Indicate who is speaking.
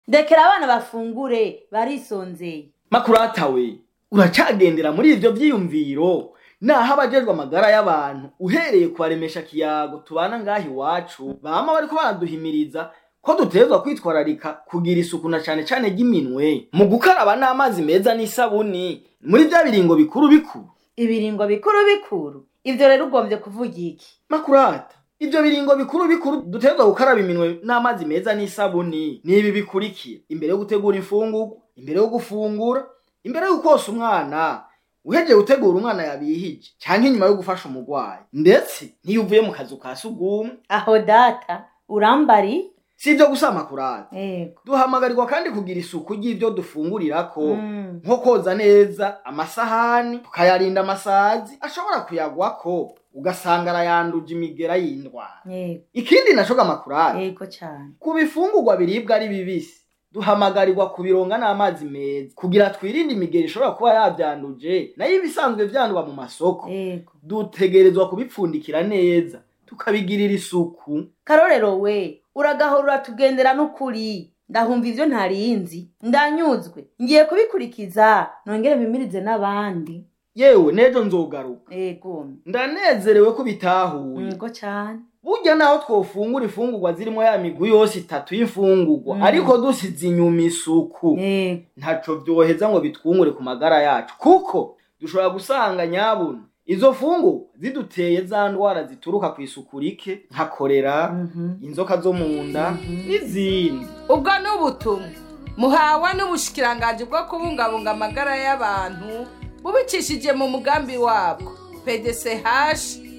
Speaker 1: ndekera abana bafungure barisonzeye
Speaker 2: makurata we uracagendera muri ivyo vyiyumviro naho abajejwe amagara y'abantu uhereye kubaremesha kiyago tubana ngaha iwacu bama bariko baraduhimiriza ko dutegerezwa kwitwararika kugira isuku na cane cane ry'iminwe mu gukaraba n'amazi meza n'isabuni muri vya biringo bikuru bikuru
Speaker 1: ibiringo bikuru bikuru ivyo rero ugombye kuvuga iki
Speaker 2: makurata ivyo biringo bikuru bikuru dutegerezwa gukaraba iminwe n'amazi meza n'isabuni ni ibi bikurikira imbere yo gutegura imfungurwa imbere yo gufungura imbere yo kosa umwana uhejeje gutegura umwana yabihije canke inyuma yo gufasha umurwayi ndetse n'iyo uvuye mu kazu ka sugumwe
Speaker 1: aho data urambari
Speaker 2: si ivyo gusa makurata
Speaker 1: yego
Speaker 2: duhamagarirwa kandi kugira isuku ry'ivyo dufungurirako
Speaker 1: Mm.
Speaker 2: nko koza neza amasahani tukayarinda amasazi ashobora kuyagwako ugasanga arayanduje imigera y'indwara
Speaker 1: yego
Speaker 2: ikindi naco gamakurata
Speaker 1: yego cane
Speaker 2: ku bifungurwa biribwa ari bibisi duhamagarirwa kubironga n'amazi meza kugira twirinde imigeri ishobora kuba yavyanduje nayo ibisanzwe vyandwa mu masoko
Speaker 1: yego
Speaker 2: dutegerezwa kubipfundikira neza tukabigirira isuku
Speaker 1: karorero we uragahora uratugendera n'ukuri ndahumva ivyo ntarinzi ndanyuzwe ngiye kubikurikiza nongere mpimirize n'abandi
Speaker 2: yewe nejo nzogaruka
Speaker 1: yego
Speaker 2: ndanezerewe ko bitahuye
Speaker 1: yego cane
Speaker 2: burya naho twofungura imfungurwa zirimo ya migwi yose itatu y'imfungurwa
Speaker 1: Mm.
Speaker 2: ariko dusize inyuma isuku
Speaker 1: yego
Speaker 2: ntaco vyoheza ngo bitwungure ku magara yacu kuko dushobora gusanga nyabuna izo fungu ziduteye za ndwara zituruka ku isuku rike nka korera
Speaker 1: Mhm.
Speaker 2: inzoka zo mu nda
Speaker 1: Mhm.
Speaker 2: n'izindi
Speaker 3: ubwo ni ubutumwa muhawe n'ubushikiranganji bwo kubungabunga amagara y'abantu bubicishije mu mugambi wabwo pdch